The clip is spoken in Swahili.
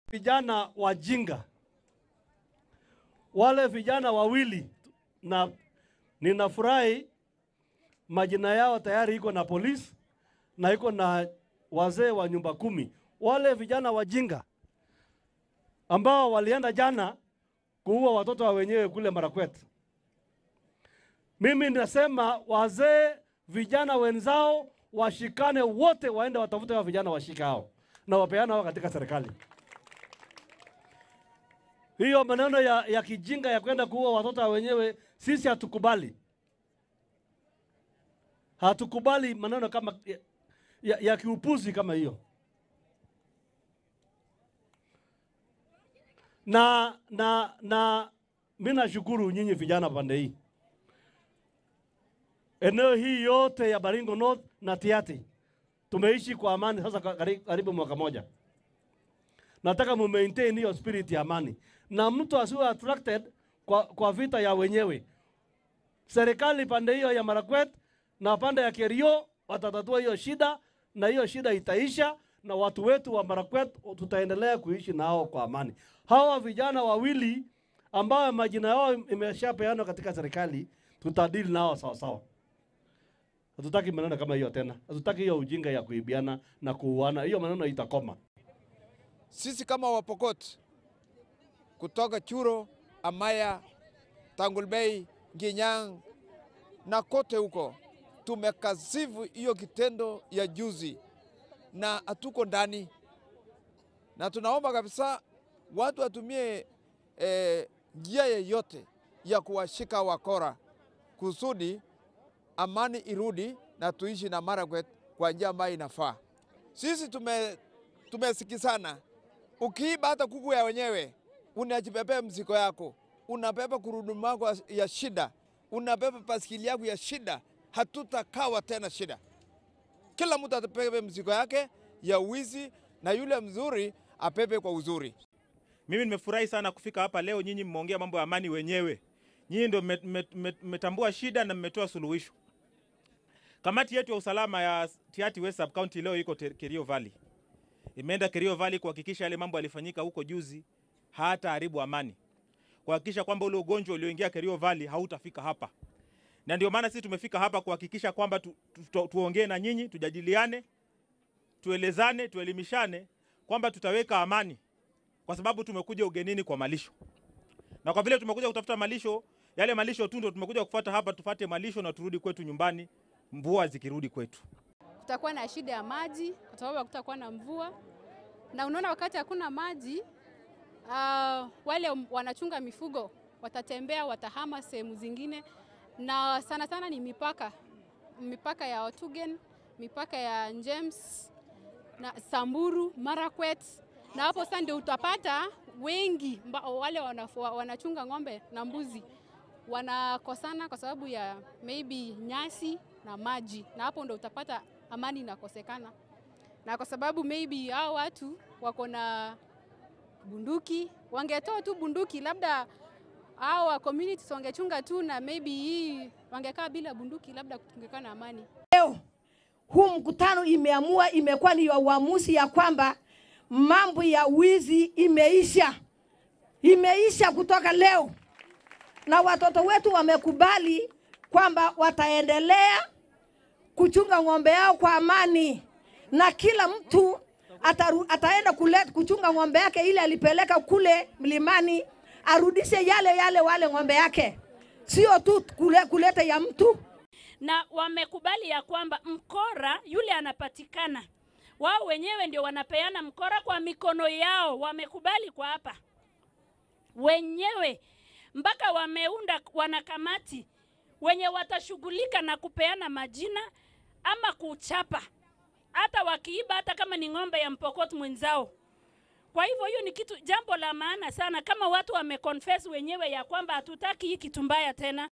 vijana wajinga, wale vijana wawili, na ninafurahi majina yao tayari iko na polisi na iko na wazee wa nyumba kumi. Wale vijana wajinga ambao walienda jana kuua watoto wa wenyewe kule Marakwet. Mimi nasema wazee, vijana wenzao washikane wote, waende watafute wa vijana washika hao na wapeana hao katika serikali. Hiyo maneno ya, ya kijinga ya kwenda kuua watoto wa wenyewe sisi hatukubali, hatukubali maneno kama ya, ya, ya kiupuzi kama hiyo. Na na na mimi nashukuru nyinyi vijana pande hii, eneo hii yote ya Baringo North na Tiaty tumeishi kwa amani sasa kari- karibu mwaka moja. Nataka mu maintain hiyo spirit ya amani, na mtu asiwe attracted kwa, kwa vita ya wenyewe. Serikali pande hiyo ya Marakwet na pande ya Kerio watatatua hiyo shida, na hiyo shida itaisha, na watu wetu wa Marakwet tutaendelea kuishi nao kwa amani. Hawa vijana wawili ambao majina yao imeshapeanwa katika serikali, tutadili nao sawa sawa. Hatutaki maneno kama hiyo tena, hatutaki hiyo ujinga ya kuibiana na kuuana. Hiyo maneno itakoma. Sisi kama Wapokot kutoka Churo, Amaya, Tangulbei, Ginyang na kote huko tumekasifu hiyo kitendo ya juzi na hatuko ndani, na tunaomba kabisa watu watumie eh, njia yeyote ya kuwashika wakora kusudi amani irudi na tuishi na Marakwet kwa njia ambayo inafaa. Sisi tume tumesikizana. Ukiiba hata kuku ya wenyewe, unajibebea mzigo yako, unabeba gurudumu yako ya shida, unabeba baskeli yako ya shida, hatutakawa tena shida. Kila mtu atabebe mzigo yake ya wizi, na yule mzuri abebe kwa uzuri. Mimi nimefurahi sana kufika hapa leo. Nyinyi mmeongea mambo ya amani wenyewe, nyinyi ndio mme- mme- mme- mmetambua shida na mmetoa suluhisho. Kamati yetu ya usalama ya Tiaty West Sub County leo iko Te- Kerio Valley, imeenda Kerio Valley kuhakikisha yale mambo yalifanyika huko juzi hata haribu amani, kuhakikisha kwamba ule ugonjwa ulioingia Kerio Valley hautafika hapa, na ndio maana sisi tumefika hapa kuhakikisha kwamba tu, tu, tu, tuongee na nyinyi, tujadiliane, tuelezane, tuelimishane kwamba tutaweka amani kwa sababu tumekuja ugenini kwa malisho, na kwa vile tumekuja kutafuta malisho, yale malisho tu ndio tumekuja kufuata hapa, tufate malisho na turudi kwetu nyumbani, mvua zikirudi kwetu. kutakuwa na shida ya maji kwa sababu hakutakuwa na mvua, na unaona wakati hakuna maji uh, wale wanachunga mifugo watatembea, watahama sehemu zingine, na sana sana ni mipaka, mipaka ya Otugen, mipaka ya James na Samburu, Marakwet, na hapo sasa ndio utapata wengi mba, wale wanafua, wanachunga ng'ombe na mbuzi wanakosana kwa sababu ya maybe nyasi na maji, na hapo ndo utapata amani inakosekana, na kwa sababu maybe hao watu wako na bunduki, wangetoa tu bunduki, labda hao wa communities wangechunga tu, na maybe hii wangekaa bila bunduki, labda kungekaa na amani. huu mkutano imeamua, imekuwa ni uamuzi ya kwamba mambo ya wizi imeisha, imeisha kutoka leo, na watoto wetu wamekubali kwamba wataendelea kuchunga ng'ombe yao kwa amani, na kila mtu ataru, ataenda kule, kuchunga ng'ombe yake ile alipeleka kule mlimani, arudishe yale yale wale ng'ombe yake, sio tu kule, kuleta ya mtu na wamekubali ya kwamba mkora yule anapatikana, wao wenyewe ndio wanapeana mkora kwa mikono yao. Wamekubali kwa hapa wenyewe, mpaka wameunda wanakamati wenye watashughulika na kupeana majina ama kuchapa, hata wakiiba, hata kama ni ng'ombe ya mpokot mwenzao. Kwa hivyo hiyo ni kitu jambo la maana sana, kama watu wameconfess wenyewe ya kwamba hatutaki hii kitu mbaya tena.